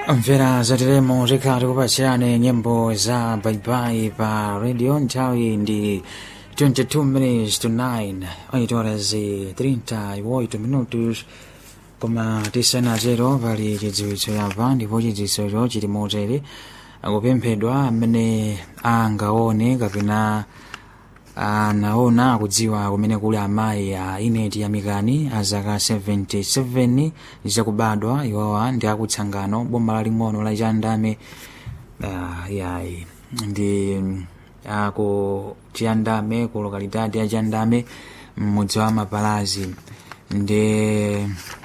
mvera zateremo zikhala tikupasirani nyimbo za baibai pa radio nthawi ndi 22 minutes to 9 8 horas e 38 minutos koma tisanatero pali chidziwitso yapa ndipo chidziwitsocho chili motere akupemphedwa amene angaone kapena anaona akudziwa kumene kuli amayi a ineti yamikani a zaka 77 zakubadwa iwowa ndi akutsangano boma laling'ono la chandame uh, yayi ndi aku chiyandame ku lokalidade ya chandame mmudzi wa mapalazi ndi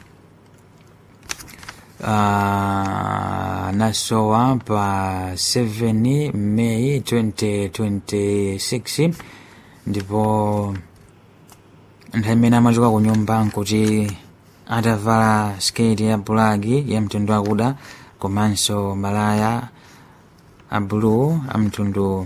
uh, nasowa pa 7 Mei 2026 ndipo nthawi imene amachoka ku nyumba nkuti atavala sketi ya bulaki ya mtundu wakuda komanso malaya a blue a mtundu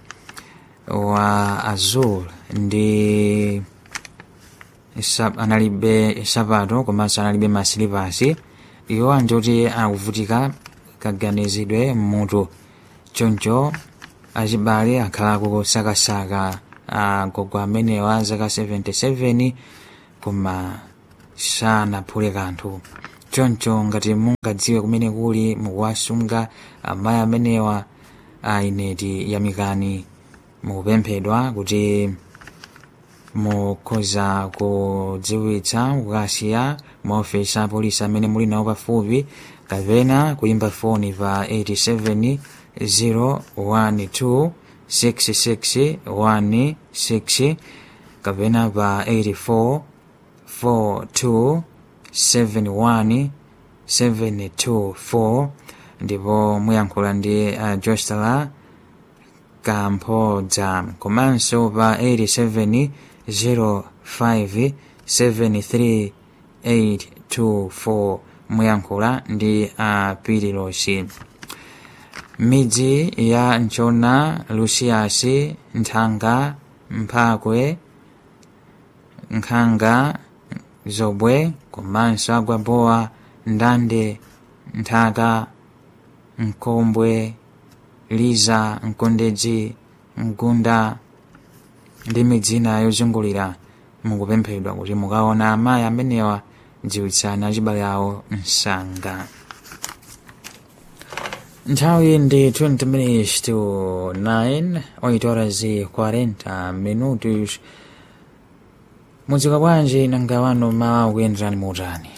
wa azul ndi sap, analibe sapato komanso analibe masilipasi iwo anjoti akuvutika kaganizidwe mmutu choncho achibale akhala kusakasaka agogo amenewa zaka 77 koma sanaphule kanthu choncho ngati mungadziwe kumene kuli mukuwasunga amayi amenewa a ineti yamikani mukupemphedwa kuti mukhoza kudziwitsa kukasiya maofesi a polisi amene muli nawo pafupi kapena kuyimba foni pa 87 012 6616 kapena pa 84 42 71 724 ndipo muyankhula ndi uh, jostala kamphodza komanso pa 87 05 73 824 muyankhula ndi apirilosi midzi ya nchona lusiyasi nthanga mphakwe nkhanga zobwe komanso agwabowa ndande nthaka mkombwe liza mkondedzi mgunda ndi midzi ina yozungulira mukupemphedwa kuti mukaona amayi amenewa dziwitsani achibale awo msanga nthawi ndi 20 minutes to 9 8 horas e 40 minutos mudzika bwanji nanga wanu mawa kuyenderani motani